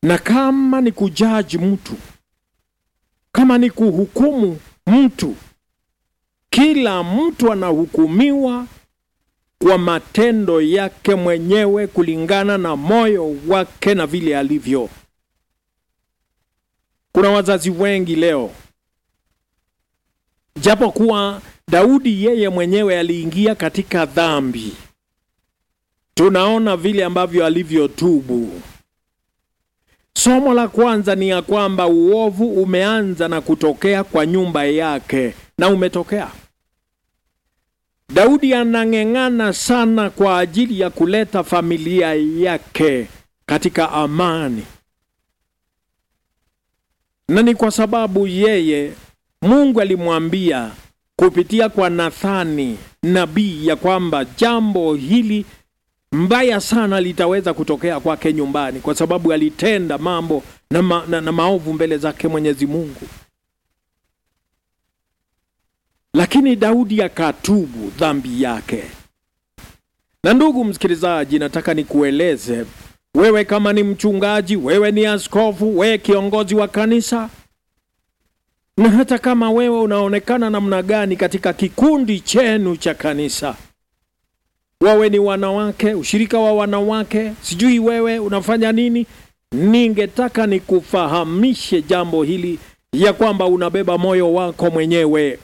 na kama ni kujaji mtu, kama ni kuhukumu mtu, kila mtu anahukumiwa kwa matendo yake mwenyewe kulingana na moyo wake na vile alivyo. Kuna wazazi wengi leo, japo kuwa Daudi yeye mwenyewe aliingia katika dhambi, tunaona vile ambavyo alivyotubu. Somo la kwanza ni ya kwamba uovu umeanza na kutokea kwa nyumba yake na umetokea. Daudi anang'eng'ana sana kwa ajili ya kuleta familia yake katika amani, na ni kwa sababu yeye Mungu alimwambia kupitia kwa Nathani nabii ya kwamba jambo hili mbaya sana litaweza kutokea kwake nyumbani, kwa sababu alitenda mambo na, ma, na, na maovu mbele zake Mwenyezi Mungu. Lakini Daudi akatubu dhambi yake. Na ndugu msikilizaji, nataka nikueleze wewe, kama ni mchungaji, wewe ni askofu, wewe kiongozi wa kanisa, na hata kama wewe unaonekana namna gani katika kikundi chenu cha kanisa, wawe ni wanawake, ushirika wa wanawake, sijui wewe unafanya nini, ningetaka nikufahamishe jambo hili ya kwamba unabeba moyo wako mwenyewe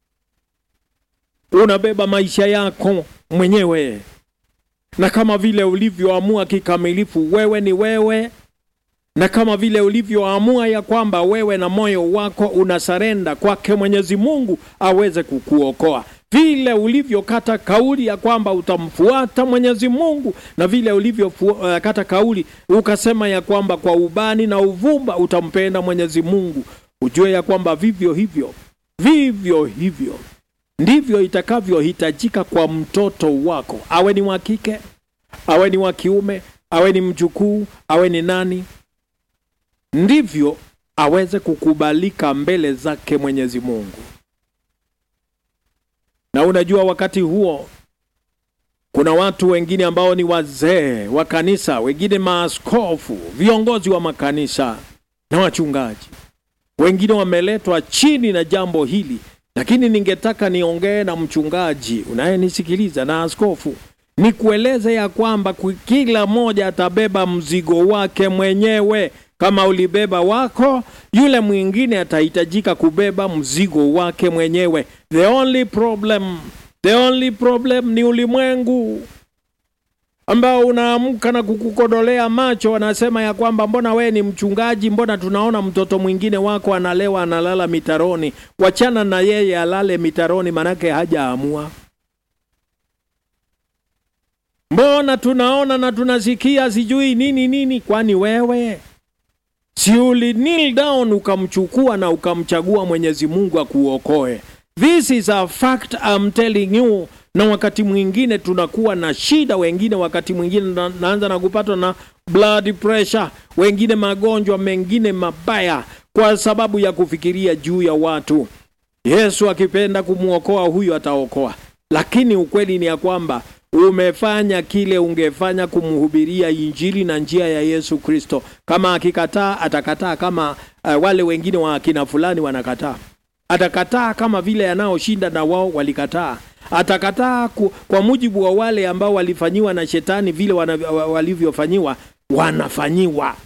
unabeba maisha yako mwenyewe, na kama vile ulivyoamua kikamilifu, wewe ni wewe, na kama vile ulivyoamua ya kwamba wewe na moyo wako unasarenda kwake Mwenyezi Mungu aweze kukuokoa, vile ulivyokata kauli ya kwamba utamfuata Mwenyezi Mungu, na vile ulivyokata uh, kauli ukasema ya kwamba kwa ubani na uvumba utampenda Mwenyezi Mungu, ujue ya kwamba vivyo hivyo vivyo hivyo ndivyo itakavyohitajika kwa mtoto wako, awe ni wa kike, awe ni wa kiume, awe ni mjukuu, awe ni nani, ndivyo aweze kukubalika mbele zake Mwenyezi Mungu. Na unajua, wakati huo kuna watu wengine ambao ni wazee wa kanisa, wengine maaskofu, viongozi wa makanisa na wachungaji, wengine wameletwa chini na jambo hili lakini ningetaka niongee na mchungaji unayenisikiliza na askofu, nikueleze ya kwamba kila mmoja atabeba mzigo wake mwenyewe. Kama ulibeba wako, yule mwingine atahitajika kubeba mzigo wake mwenyewe. The only problem, the only problem ni ulimwengu ambao unaamka na kukukodolea macho, wanasema ya kwamba mbona we ni mchungaji, mbona tunaona mtoto mwingine wako analewa analala mitaroni? Wachana na yeye alale mitaroni, manake hajaamua. Mbona tunaona na tunasikia sijui nini nini? Kwani wewe si uli kneel down ukamchukua na ukamchagua Mwenyezi Mungu akuokoe? This is a fact I'm telling you na wakati mwingine tunakuwa na shida, wengine wakati mwingine na, naanza na kupatwa na blood pressure, wengine magonjwa mengine mabaya, kwa sababu ya kufikiria juu ya watu. Yesu akipenda kumwokoa huyu ataokoa, lakini ukweli ni ya kwamba umefanya kile ungefanya kumhubiria Injili na njia ya Yesu Kristo. Kama akikataa atakataa kama uh, wale wengine wa akina fulani wanakataa, atakataa kama vile anaoshinda na wao walikataa atakataa kwa mujibu wa wale ambao walifanyiwa na shetani vile walivyofanyiwa wanafanyiwa.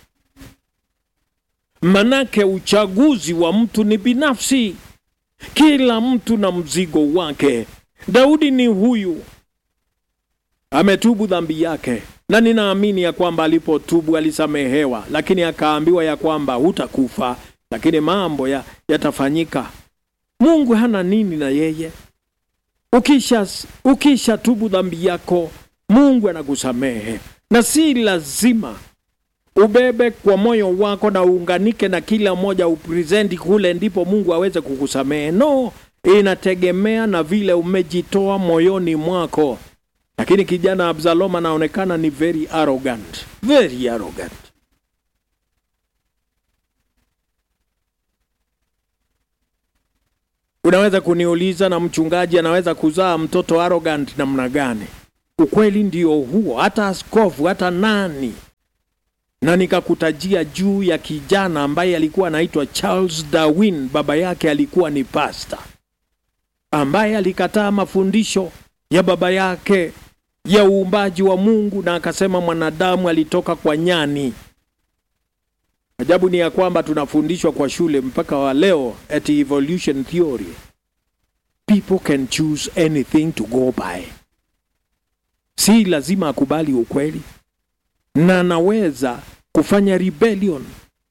Manake uchaguzi wa mtu ni binafsi, kila mtu na mzigo wake. Daudi ni huyu, ametubu dhambi yake, na ninaamini ya kwamba alipotubu alisamehewa, lakini akaambiwa ya kwamba hutakufa, lakini mambo ya yatafanyika. Mungu hana nini na yeye Ukisha, ukisha tubu dhambi yako Mungu anakusamehe, na si lazima ubebe kwa moyo wako na uunganike na kila mmoja upresenti kule ndipo Mungu aweze kukusamehe. No, inategemea na vile umejitoa moyoni mwako. Lakini kijana Absalom anaonekana ni very arrogant, very arrogant. Unaweza kuniuliza na mchungaji anaweza kuzaa mtoto arrogant namna gani? Ukweli ndio huo, hata askofu, hata nani na nikakutajia juu ya kijana ambaye alikuwa anaitwa Charles Darwin. Baba yake alikuwa ni pasta ambaye alikataa mafundisho ya baba yake ya uumbaji wa Mungu na akasema mwanadamu alitoka kwa nyani. Ajabu ni ya kwamba tunafundishwa kwa shule mpaka wa leo ati evolution theory. People can choose anything to go by. Si lazima akubali ukweli, na anaweza kufanya rebellion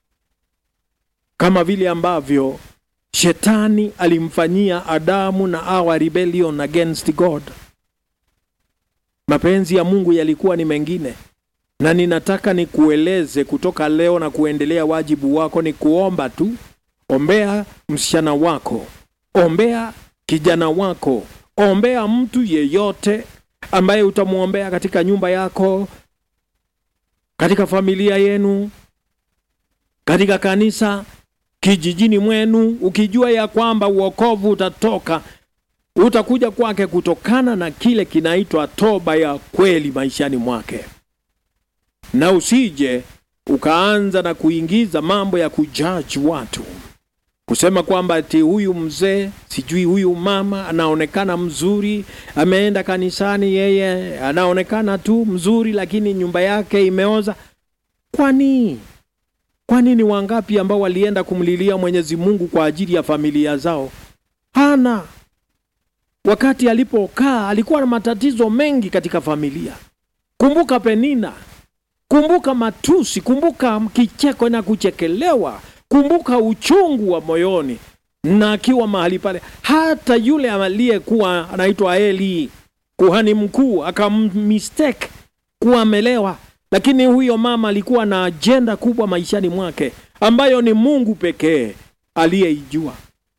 kama vile ambavyo shetani alimfanyia Adamu na Hawa rebellion against God. Mapenzi ya Mungu yalikuwa ni mengine, na ninataka nikueleze kutoka leo na kuendelea. Wajibu wako ni kuomba tu. Ombea msichana wako, ombea kijana wako, ombea mtu yeyote ambaye utamwombea katika nyumba yako, katika familia yenu, katika kanisa, kijijini mwenu, ukijua ya kwamba uokovu utatoka utakuja kwake kutokana na kile kinaitwa toba ya kweli maishani mwake, na usije ukaanza na kuingiza mambo ya kujaji watu, kusema kwamba ati huyu mzee sijui huyu mama anaonekana mzuri, ameenda kanisani, yeye anaonekana tu mzuri, lakini nyumba yake imeoza. Kwani kwani ni wangapi ambao walienda kumlilia Mwenyezi Mungu kwa ajili ya familia zao? Hana wakati alipokaa alikuwa na matatizo mengi katika familia. Kumbuka Penina, kumbuka matusi, kumbuka kicheko na kuchekelewa, kumbuka uchungu wa moyoni, na akiwa mahali pale, hata yule aliyekuwa anaitwa Eli kuhani mkuu akamistake kuwa amelewa, lakini huyo mama alikuwa na ajenda kubwa maishani mwake ambayo ni Mungu pekee aliyeijua.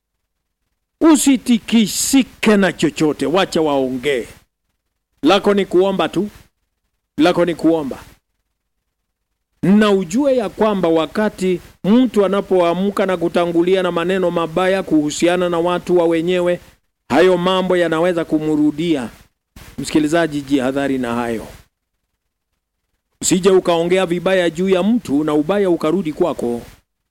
Usitikisike na chochote, wacha waongee. Lako ni kuomba tu, lako ni kuomba, na ujue ya kwamba wakati mtu anapoamka na kutangulia na maneno mabaya kuhusiana na watu wa wenyewe, hayo mambo yanaweza kumrudia. Msikilizaji, jihadhari na hayo, usije ukaongea vibaya juu ya mtu na ubaya ukarudi kwako.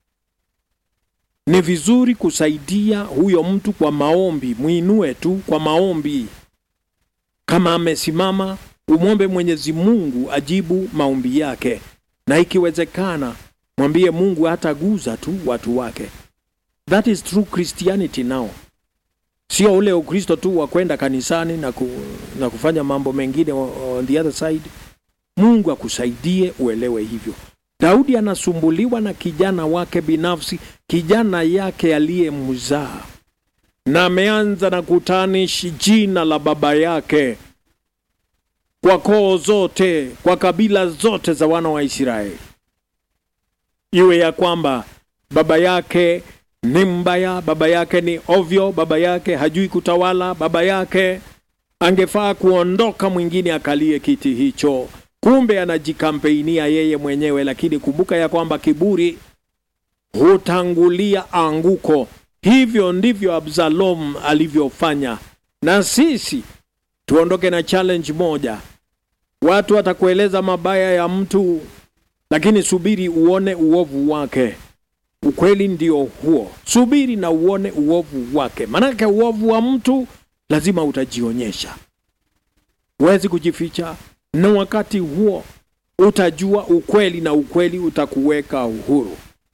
Ni vizuri kusaidia huyo mtu kwa maombi, mwinue tu kwa maombi. Kama amesimama, umwombe Mwenyezi Mungu ajibu maombi yake, na ikiwezekana mwambie Mungu hataguza tu watu wake. That is true Christianity now, sio ule Ukristo tu wa kwenda kanisani na, ku, na kufanya mambo mengine on the other side. Mungu akusaidie uelewe hivyo. Daudi anasumbuliwa na kijana wake binafsi, kijana yake aliyemzaa, na ameanza na kutanishi jina la baba yake kwa koo zote, kwa kabila zote za wana wa Israeli, iwe ya kwamba baba yake ni mbaya, baba yake ni ovyo, baba yake hajui kutawala, baba yake angefaa kuondoka, mwingine akalie kiti hicho kumbe anajikampeinia yeye mwenyewe. Lakini kumbuka ya kwamba kiburi hutangulia anguko. Hivyo ndivyo Absalom alivyofanya. Na sisi tuondoke na challenge moja. Watu watakueleza mabaya ya mtu, lakini subiri uone uovu wake. Ukweli ndio huo, subiri na uone uovu wake, manake uovu wa mtu lazima utajionyesha, huwezi kujificha na wakati huo utajua ukweli na ukweli utakuweka uhuru.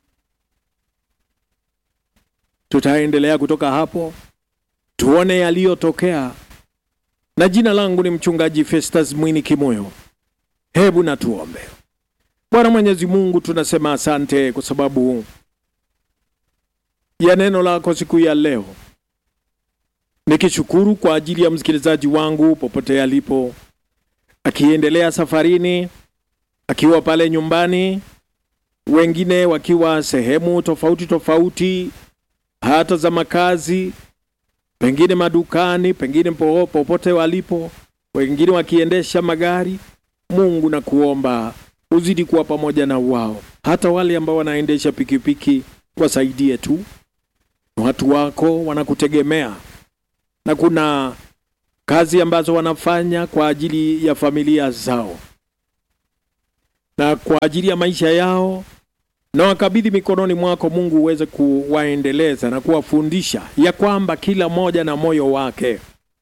Tutaendelea kutoka hapo tuone yaliyotokea, na jina langu ni mchungaji Festus Mwini Kimoyo. Hebu na tuombe. Bwana Mwenyezi Mungu, tunasema asante kwa sababu ya neno lako siku ya leo, nikishukuru kwa ajili ya msikilizaji wangu popote alipo akiendelea safarini, akiwa pale nyumbani, wengine wakiwa sehemu tofauti tofauti, hata za makazi, pengine madukani, pengine popote walipo, wengine wakiendesha magari. Mungu na kuomba uzidi kuwa pamoja na wao, hata wale ambao wanaendesha pikipiki, wasaidie tu. Watu wako wanakutegemea na kuna kazi ambazo wanafanya kwa ajili ya familia zao. na kwa ajili ya maisha yao, na wakabidhi mikononi mwako Mungu, uweze kuwaendeleza na kuwafundisha ya kwamba kila mmoja na moyo wake,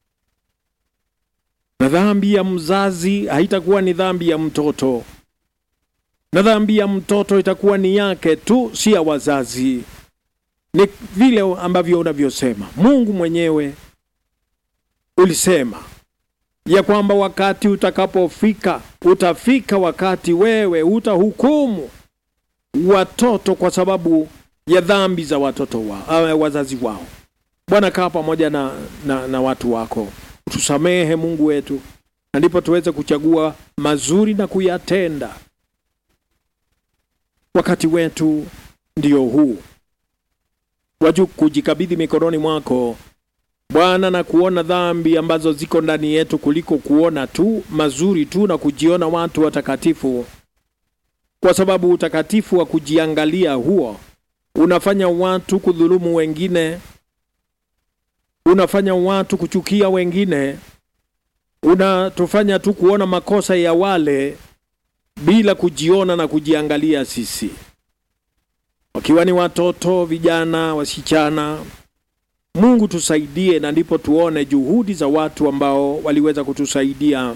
na dhambi ya mzazi haitakuwa ni dhambi ya mtoto, na dhambi ya mtoto itakuwa ni yake tu, si ya wazazi. Ni vile ambavyo unavyosema Mungu mwenyewe ulisema ya kwamba wakati utakapofika, utafika wakati wewe utahukumu watoto kwa sababu ya dhambi za watoto wa, uh, wazazi wao. Bwana, kaa pamoja na, na, na watu wako, tusamehe Mungu wetu, na ndipo tuweze kuchagua mazuri na kuyatenda. Wakati wetu ndio huu waju kujikabidhi mikononi mwako Bwana, na kuona dhambi ambazo ziko ndani yetu kuliko kuona tu mazuri tu na kujiona watu watakatifu, kwa sababu utakatifu wa kujiangalia huo unafanya watu kudhulumu wengine, unafanya watu kuchukia wengine, unatufanya tu kuona makosa ya wale bila kujiona na kujiangalia sisi, wakiwa ni watoto, vijana, wasichana Mungu tusaidie, na ndipo tuone juhudi za watu ambao waliweza kutusaidia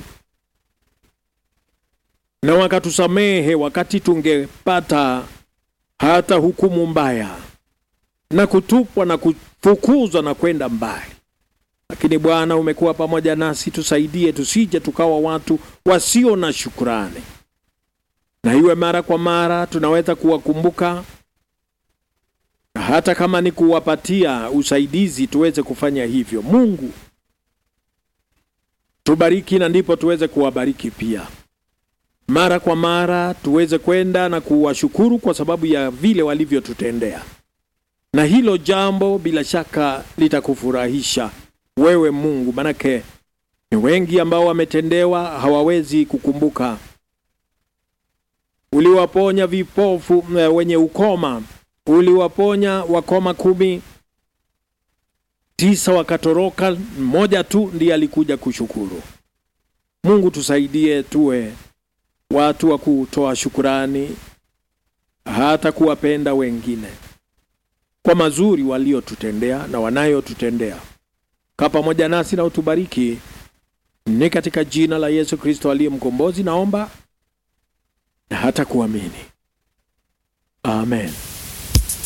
na wakatusamehe wakati tungepata hata hukumu mbaya na kutupwa na kufukuzwa na kwenda mbali. Lakini Bwana, umekuwa pamoja nasi, tusaidie tusije tukawa watu wasio na shukrani, na iwe mara kwa mara tunaweza kuwakumbuka hata kama ni kuwapatia usaidizi tuweze kufanya hivyo. Mungu tubariki, na ndipo tuweze kuwabariki pia. Mara kwa mara tuweze kwenda na kuwashukuru kwa sababu ya vile walivyotutendea, na hilo jambo bila shaka litakufurahisha wewe Mungu, manake ni wengi ambao wametendewa hawawezi kukumbuka. Uliwaponya vipofu wenye ukoma uliwaponya wakoma kumi, tisa wakatoroka, mmoja tu ndiye alikuja kushukuru. Mungu tusaidie tuwe watu wa kutoa shukurani, hata kuwapenda wengine kwa mazuri waliotutendea na wanayotutendea. Kaa pamoja nasi na utubariki, ni katika jina la Yesu Kristo aliye mkombozi naomba na hata kuamini, amen.